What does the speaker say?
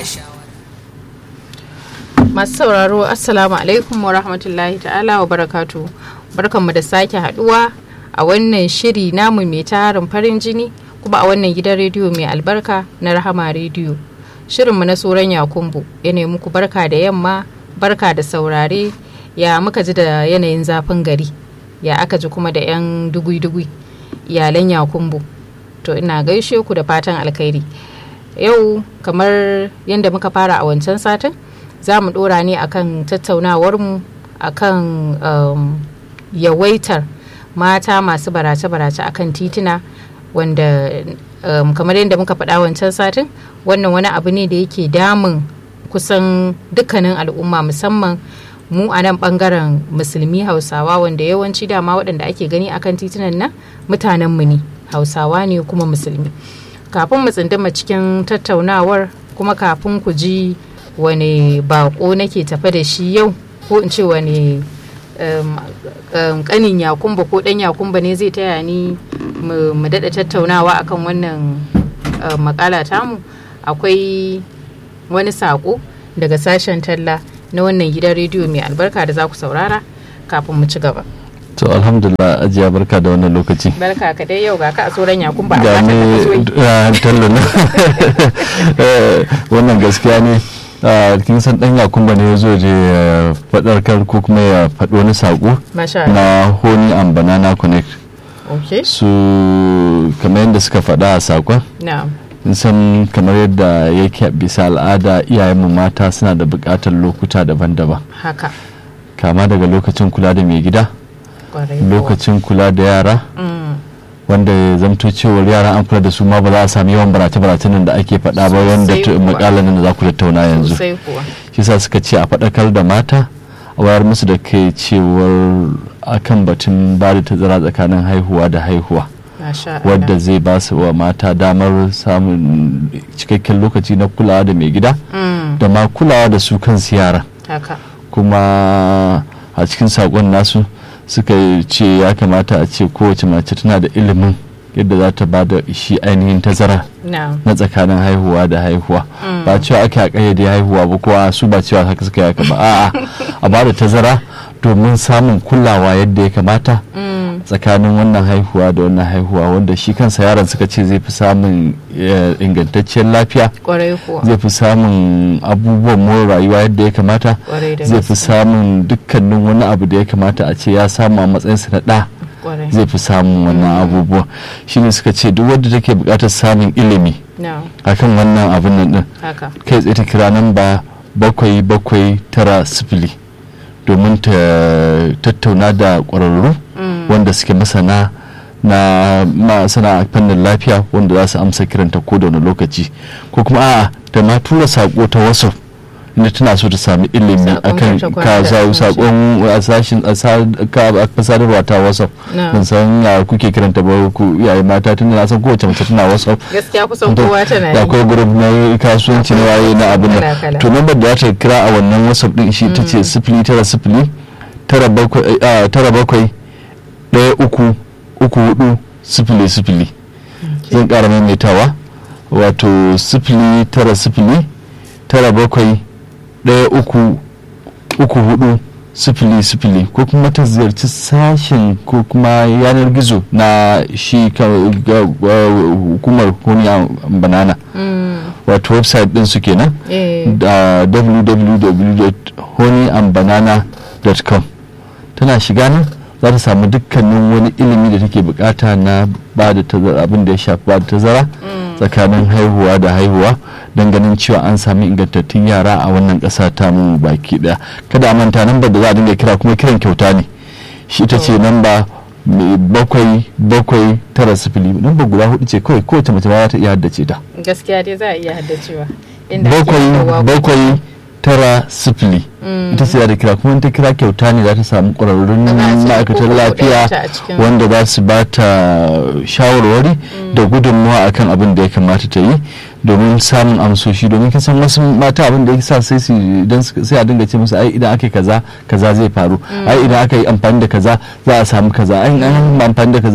masu sauraro assalamu alaikum wa rahmatullahi ta'ala wa barakatu barkanmu da sake haduwa a wannan shiri namu mai tarin farin jini kuma a wannan gidan rediyo mai albarka na rahama rediyo shirinmu na tsoron yakumbu ya nemi muku barka da yamma barka da saurare ya muka ji da yanayin zafin gari ya aka ji kuma da 'yan dugui-dugui iyalan yakumbu to ina gaishe ku da fatan alkhairi yau kamar yadda muka fara a wancan satin za mu dora ne akan tattaunawarmu akan um, yawaitar mata masu barace-barace akan tituna wanda um, kamar yadda muka faɗa wancan satin wannan wani abu ne da yake damun kusan dukkanin al'umma musamman mu a nan bangaren musulmi hausawa wanda yawanci dama waɗanda ake gani akan titunan nan mutanenmu ne hausawa ne kuma musulmi kafin mu tsindima cikin tattaunawar kuma kafin ku ji wani bako nake tafe da shi yau ko in ce wani kanin yakumba ko dan yakumba ne zai taya ni mu daɗa tattaunawa akan wannan makala tamu akwai wani sako daga sashen talla na wannan gidan rediyo mai albarka da za ku saurara kafin mu ci gaba to alhamdulillah ajiya barka da wannan lokaci barka ka dai yau ga ka a tsoron yakun ba ga ne tallo na wannan gaskiya ne kin san dan yakumba ne ya zo je fadarkar ko kuma ya faɗi wani saƙo na honey and banana connect su kamar yadda suka faɗa a saƙon in san kamar yadda yake bisa al'ada iyayenmu mata suna da buƙatar lokuta daban-daban haka kama daga lokacin kula da mai gida lokacin kula da yara wanda ya zamto cewar yara an kula da su ma ba za a sami yawan barace-barace nan da ake faɗa ba wanda makalan nan da za ku tattauna yanzu shi sa suka ce a faɗakar da mata a wayar musu da kai cewar akan batun ba da tazara tsakanin haihuwa da haihuwa wadda zai ba su wa mata damar samun cikakken lokaci na kulawa da mai gida da ma kulawa da su kansu yara kuma a cikin saƙon nasu suka ce ya kamata a ce kowace mace tana da ilimin yadda za ta ba da shi ainihin tazara na tsakanin haihuwa da haihuwa ba cewa ake a kayyade haihuwa ba kowa su ba cewa haka suka yaka ba a'a a ba da tazara domin samun kulawa yadda ya kamata tsakanin wannan haihuwa da wannan haihuwa wanda shi kansa yaron suka ce zai fi samun ingantacciyar lafiya zai fi samun abubuwan more rayuwa yadda ya kamata zai fi samun dukkanin wani abu da ya kamata a ce ya samu a matsayinsa na ɗa zai fi samun wannan abubuwa shine suka ce duk wadda take buƙatar samun ilimi akan wannan abin nan din kai tsaye ta kira nan ba bakwai bakwai tara sifili domin ta tattauna da ƙwararru wanda suke masana na masana fannin lafiya wanda za su amsa kiranta ko da wani lokaci ko kuma a'a da ma tura sako ta wasu inda tana so ta sami ilimi akan ka sakon sashin sadarwa ta whatsapp ban san ya kuke kiranta ba ku iyaye mata tun na san kowace mace tana whatsapp gaskiya kusan kowa tana da akwai group na kasuwanci na waye na abin nan to number da za ta kira a wannan whatsapp din shi ta ce sifili tara sifili tara bakwai ɗaya uku uku hudu sifili sifili zan ƙara maimaitawa wato sifili tara sifili tara bakwai ɗaya uku uku hudu sifili sifili ko kuma ta ziyarci sashen ko kuma yanar gizo na shi hukumar kuniya banana wato website din su kenan da www.honeyandbanana.com tana shiga nan za ta samu dukkanin wani ilimi da take bukata na ba da tazara abin da ya shafi ba da tazara tsakanin haihuwa da haihuwa don ganin cewa an sami ingantattun yara a wannan ƙasa ta mu baki daya kada a manta namba da za a dinga kira kuma kiran kyauta ne shi ita ce namba bakwai bakwai tara sifili namba guda hudu ce kawai kowace mace za ta iya haddace ta gaskiya dai za a iya haddacewa bakwai bakwai tara sifili ita ce da kira kuma ta kira kyauta ne za ta samu ƙwararrun ma'aikatan lafiya wanda za su ba ta shawarwari da gudunmawa akan abin da ya kamata ta yi domin samun amsoshi domin kin san wasu mata abin da ya sa sai su idan sai a dinga ce musu ai idan aka yi kaza kaza zai faru ai idan aka yi amfani da kaza za a samu kaza ai an amfani da kaza